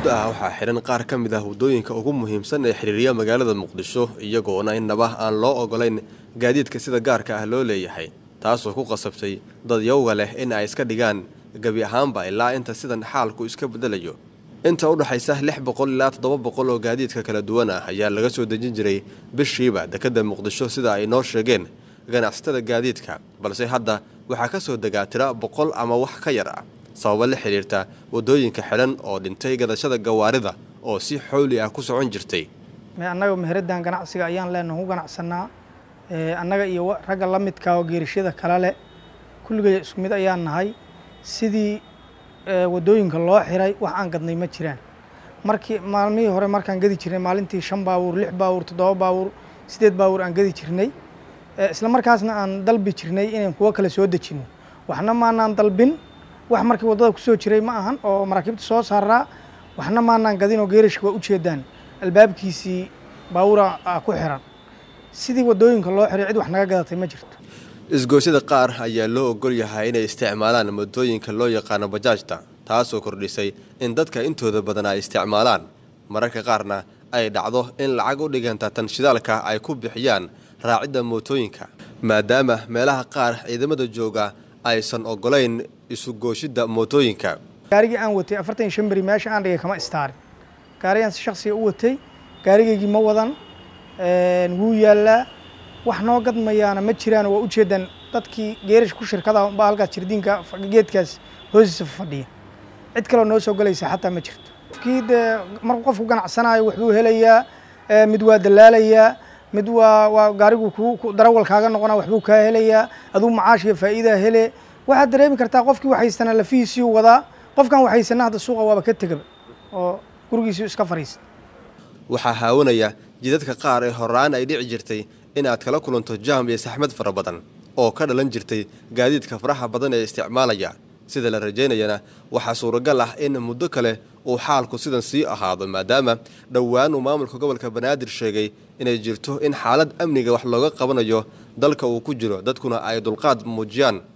muddo ah waxaa xidhan qaar ka mid ah waddooyinka ugu muhiimsan ee xiriiriya magaalada muqdisho iyagoona innaba aan loo ogolayn gaadiidka sida gaarka ah loo leeyahay taasoo ku qasabtay dad yowga leh in ay iska dhigaan gebi ahaanba ilaa inta sidan xaalku iska beddelayo inta u dhaxaysa lix boqol ilaa toddoba boqol oo gaadiidka kala duwan ah ayaa laga soo dejin jiray bishiiba dekedda muqdisho sida ay noo sheegeen ganacsatada gaadiidka balse hadda waxaa ka soo degaa tira boqol ama wax ka yar ah sababo la xidhiirta waddooyinka xidhan oo dhintay gadashada gawaarida oo si xowli ah ku socon jirtay annaga meheraddan ganacsiga ayaan leenaha ku ganacsanaa annaga iyo ragga la midka oo geerashyada kale leh kulligay isku mid ayaan nahay sidii waddooyinka loo xiray wax aan gadnay ma jiraan markii maalmihii hore markaan gadi jirnay maalintii shan baabuur lix baabuur toddoba baabuur siddeed baabuur aan gadi jirnay isla markaasna aan dalbi jirnay inaan kuwo kale soo dejino waxna maanaan dalbin wax markii waddada kusoo jiray ma ahan oo maraakiibta soo saaraa waxna maanaan gadin oo geerashka waa ujeedaan albaabkiisii baabuura ku xiran sidii waddooyinka loo xiray cid wax naga gadatay ma jirto isgoosyada qaar ayaa loo ogol yahay inay isticmaalaan moddooyinka loo yaqaano bajaajta taasoo kordhisay in dadka intooda badan ay isticmaalaan mararka qaarna ay dhacdo in lacag u dhiganta tan shidaalka ay ku bixiyaan raacidda mootooyinka maadaama meelaha qaar ciidamada jooga aysan ogolayn isugooshidda mootooyinka gaarigii aan watay afartan iyo shan beri meesha aan dhigay kama istaarin gaarigaan si shaksiga u watay gaarigaygii ma wadan wuu yaallaa wax noo gadmayaana ma jiraan waa ujeedaan dadkii geerash ku shirkada baa halkaas jirdiinka geedkaas hoostiisa fadhiya cid kaleo noo soo galaysa xataa ma jirto qofkii dee markuu qofku ganacsanayo waxbuu helayaa mid waa dalaalayaa mid waa waa gaarigu ku darawal kaaga noqona waxbuu kaa helayaa aduu macaash iyo faa'iidaa hele waxaad dareemi kartaa qofkii waxaysana lafihiisiu wadaa qofkan waxaysana hadda suuqa waaba ka tegaba oo gurigiisii iska fariista waxaa haawanaya jidadka qaar ee horaan ay dhici jirtay inaad kala kulanto jaam iyo saxmad fara badan oo ka dhalan jirtay gaadiidka faraha badan ee isticmaalaya sida la rajaynayana waxaa suuragal ah in muddo kale uu xaalku sidan sii ahaado maadaama dhowaan uu maamulka gobolka banaadir sheegay inay jirto in xaalad amniga wax looga qabanayo dalka uu ku jiro dadkuna ay dulqaad muujiyaan